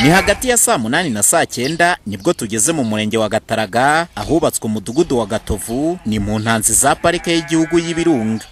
ni hagati ya saa munani na saa cyenda nibwo tugeze mu murenge wa gataraga ahubatswe umudugudu wa gatovu ni mu ntanzi za parike y'igihugu y'ibirunga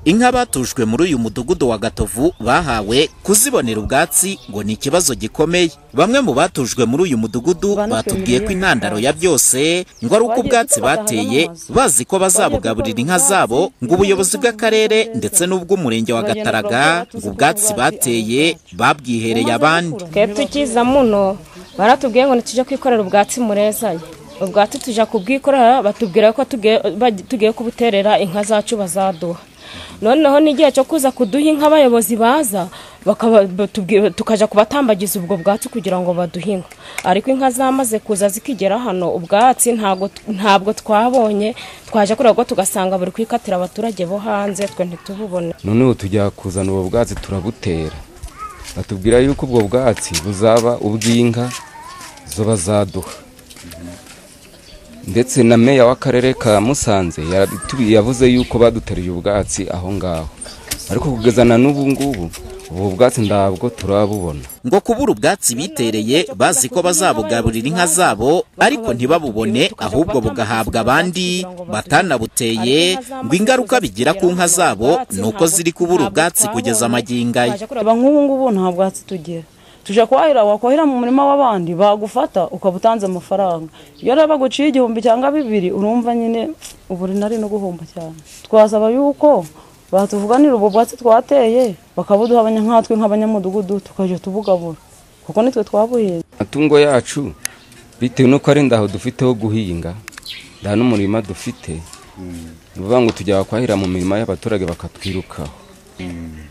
inka batujwe muri uyu mudugudu wa gatovu bahawe kuzibonera ubwatsi ngo ni ikibazo gikomeye bamwe mu batujwe muri uyu mudugudu batubwiye ko intandaro ya byose ngo ari uko ubwatsi bateye bazi ko bazabugaburira inka zabo ngo ubuyobozi bw'akarere ndetse n'ubw'umurenge wa gataraga ngo ubwatsi bateye babwihereye abandi twebwe tukiza muno baratubwiye ngo ntitujye kwikorera ubwatsi murezayo ubwatsi tujya kubwikorera batubwira ko tugiye kubuterera inka zacu bazaduha noneho n'igihe cyo kuza kuduha inka abayobozi baza tukajya kubatambagiza ubwo bwatsi kugira ngo baduhe inka ariko inka zamaze kuza zikigera hano ubwatsi ntabwo twabonye twaje kureba ko tugasanga buri kwikatira abaturage bo hanze twe ntitububone noneho tujya kuzana ubwo bwatsi turabutera batubwira yuko ubwo bwatsi buzaba ubw'inka zo bazaduha ndetse na meya w'akarere ka musanze yavuze yuko baduteruye ubwatsi aho ngaho ariko kugeza na n'ubu ngubu ubu bwatsi ntabwo turabubona ngo kubura ubwatsi bitereye bazi ko bazabugaburira inka zabo ariko ntibabubone ahubwo bugahabwa abandi batanabuteye ngo ingaruka bigira ku nka zabo ni uko ziri kubura ubwatsi kugeza amagingaya nk'ubu ngubu nta bwatsi tugira tujya kwahira wakwahira mu murima w'abandi bagufata ukaba utanze amafaranga iyo rero baguciye igihumbi cyangwa bibiri urumva nyine ubu nari no guhomba cyane twasaba yuko batuvuganira ubwo bwatsi twateye bakabuduha nkatwe nk'abanyamudugudu tukajya tubugabura kuko nitwe twabuhinze amatungo yacu bitewe n'uko ari ndaho dufite ho guhinga nta n'umurima dufite ni ukuvuga ngo tujya kwahira mu mirima y'abaturage bakatwirukaho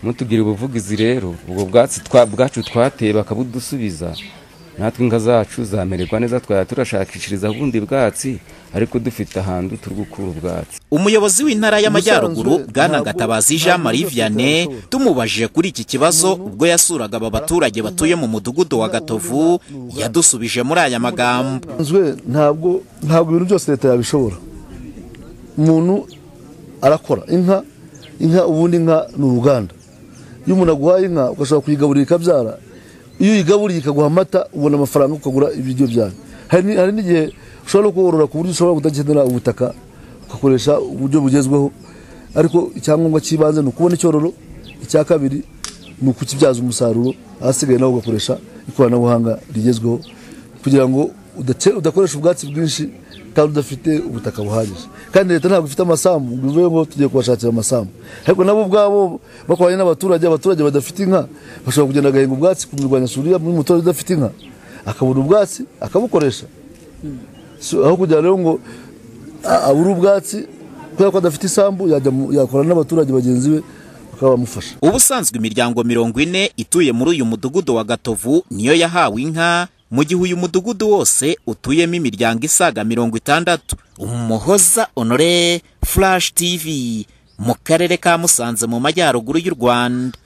mutugire ubuvugizi rero ubwo bwatsi bwacu twateye bakabudusubiza natwe inka zacu zamererwa neza twaya turashakishiriza ubundi bwatsi ariko dufite ahantu turi gukura ubwatsi umuyobozi w'intara y'amajyaruguru bwana gatabazi jean marie vianney tumubajije kuri iki kibazo ubwo yasuraga aba baturage batuye mu mudugudu wa gatovu yadusubije muri aya magambo ntabwo ntabwo ibintu byose leta yabishobora umuntu arakora inka inka ubundi inka ni uruganda iyo umuntu aguhaye inka ugashobora kuyigaburira ikabyara iyo uyigaburiye ikaguha amata ubona amafaranga ukagura ibiryo byayo hari n'igihe ushobora no korora ku buryo ushobora kudakenera ubutaka ugakoresha uburyo bugezweho ariko icyangombwa cy'ibanze ni ukubona icyororo icya kabiri ni ukukibyaza umusaruro ahasigaye nawe ugakoresha ikoranabuhanga rigezweho kugira ngo udakoresha ubwatsi bwinshi kandi udafite ubutaka buhagije kandi leta ntabwo ifite amasambu ngo bivuye ngo tugiye kubashakira amasambu ariko nabo ubwabo bakoranye n'abaturage abaturage badafite inka bashobora kugenda agahinga ubwatsi ku mirwanyasuri y'umuturage udafite inka akabona ubwatsi akabukoresha aho kugira rero ngo abure ubwatsi kubera ko adafite isambu yakorana n'abaturage bagenzi be bamufasha ubusanzwe imiryango mirongo ine ituye muri uyu mudugudu wa gatovu niyo yahawe inka mu gihe uyu mudugudu wose utuyemo imiryango isaga mirongo itandatu umuhoza honore furashi tivi mu karere ka musanze mu majyaruguru y'u rwanda